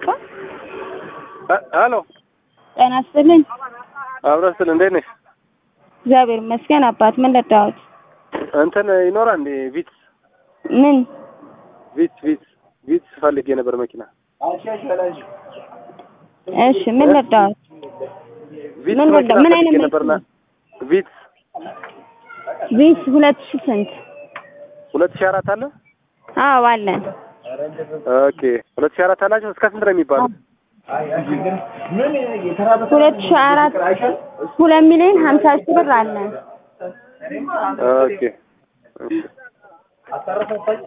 ሄሎ ጤና ይስጥልኝ። አብረን ስል እንዴት ነሽ? እግዚአብሔር ይመስገን አባት። ምን ልርዳዎት? እንትን ይኖራል እንዴ ቪትስ ምን ቪትስ ቪትስ ቪትስ ፈልጌ ነበር መኪና እሺ፣ ምን ልርዳዎት? ቪትስ ምን መኪና ምን ፈልጌ አይነት ነበርና ቪትስ ቪስ ሁለት ሺህ ስንት? ሁለት ሺህ አራት አለ። አዎ አለን። ኦኬ ሁለት ሺህ አራት አላቸው። እስከ ስንት ነው የሚባለው? ሁለት ሺህ አራት ሁለት ሚሊዮን ሀምሳ ሺህ ብር አለን። ኦኬ እሺ